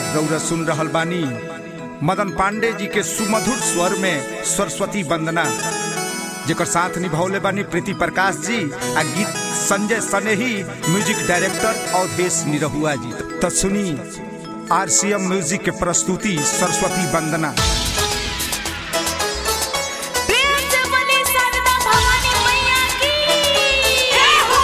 रौरा सुन रहल बानी मदन पांडे जी के सुमधुर स्वर में सरस्वती वंदना जेकर साथ निभौले बानी प्रीति प्रकाश जी आ गीत संजय सनेही म्यूजिक डायरेक्टर अवधेश निरहुआ जी तो सुनी आरसीएम म्यूजिक के प्रस्तुति सरस्वती वंदना प्रेम से बोली शारदा भवानी मैया की जय हो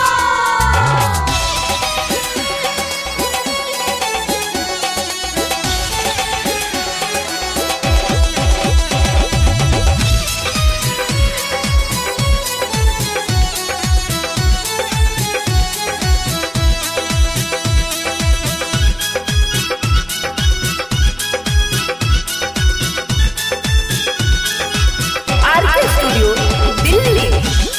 आरके स्टूडियो दिल्ली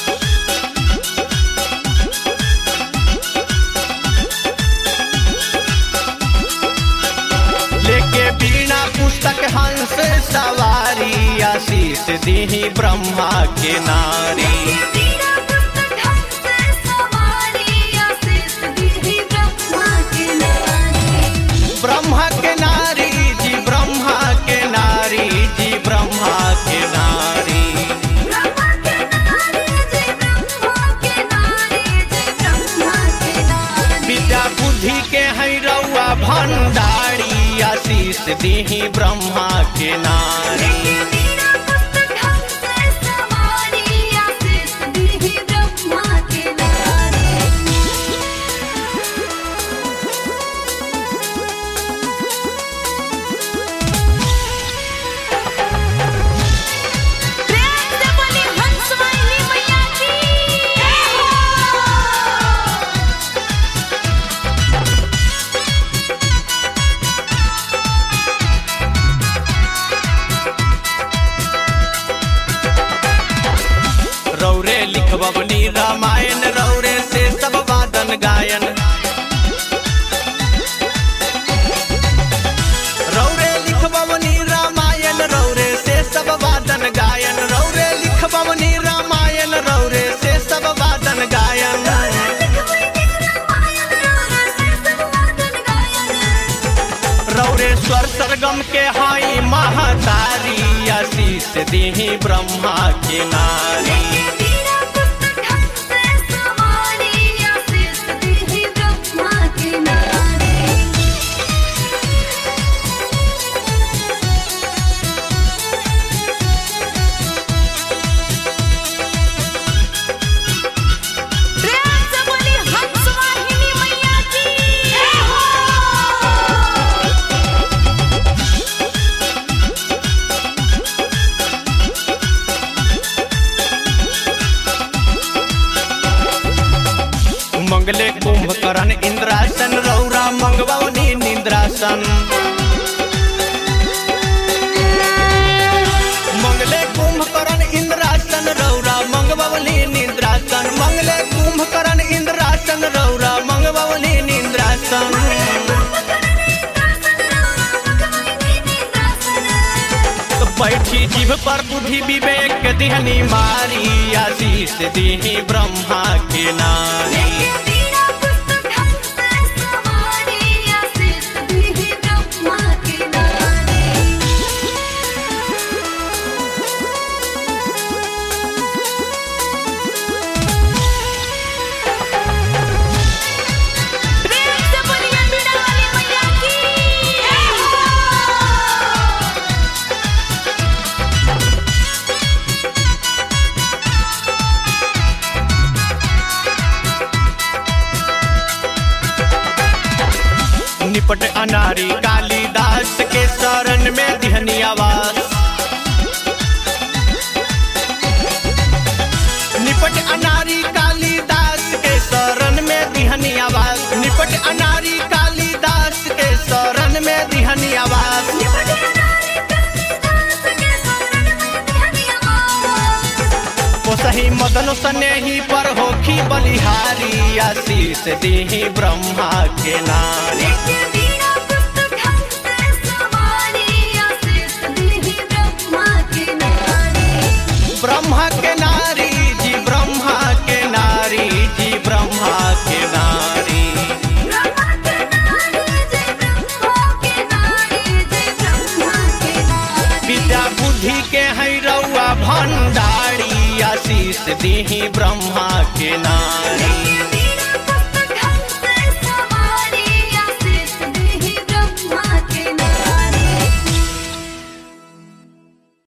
लेके बीना पुस्तक हंस सवारी आशीष दीही ब्रह्मा के नारी तेरा पुस्तक हमसे सवारी आशीष दीदी ब्रह्मा के नारी ब्रह्मा के नारी जी ब्रह्मा के नारी जी ब्रह्मा के नारी ब्रह्मा के नारी जय ब्रह्मा के नारी जय ब्रह्मा के नारी विद्या बुद्धि के है रउआ भंडारी आशीष दीही ब्रह्मा के नारी तेरा पुस्तक हमसे सवारी आशीष दीदी ब्रह्मा के नारी प्रेम से बोली हंस वाहिनी मैया की जय हो रौरे लिखबनी रामायण रौरे से सब वादन गायन रौरे लिखबनी रामायण रौरे से सब वादन गायन रौरे लिखबनी रामायण रौरे से सब वादन गायन रौरे स्वर सरगम के हाई महतारी आशीष दीही ब्रह्मा के नारी मंगले कुंभकर्ण इंद्रासन रौरा मंगवनी निंद्रासन मंगले कुंभकर्ण इंद्रासन रौरा मंगवनी निंद्रासन मंगले कुंभकर्ण इंद्रासन रौरा मंगवनी निंद्रासन तो बैठी जीभ पर बुद्धि विवेक दिहनी मारी आशीष दीही ब्रह्मा के नारी प्रेम से बोलिए बीड़ा वाली मैया की जय हो निपट अनारी कालिदास के शरण में दिहनी आवास निपट अनारी कालिदास के शरण में दिहनी आवास निपट अनारी कालिदास के शरण में दिहनी आवास पोसही मदन सनेही पर होखी बलिहारी आशीष दीही ब्रह्मा के नारी ब्रह्मा के नारी जी ब्रह्मा के नारी जी ब्रह्मा के नारी ब्रह्मा के नारी जय ब्रह्मा के बुद्धि के है रउआ भंडारी आशीष दीही ब्रह्मा के नारी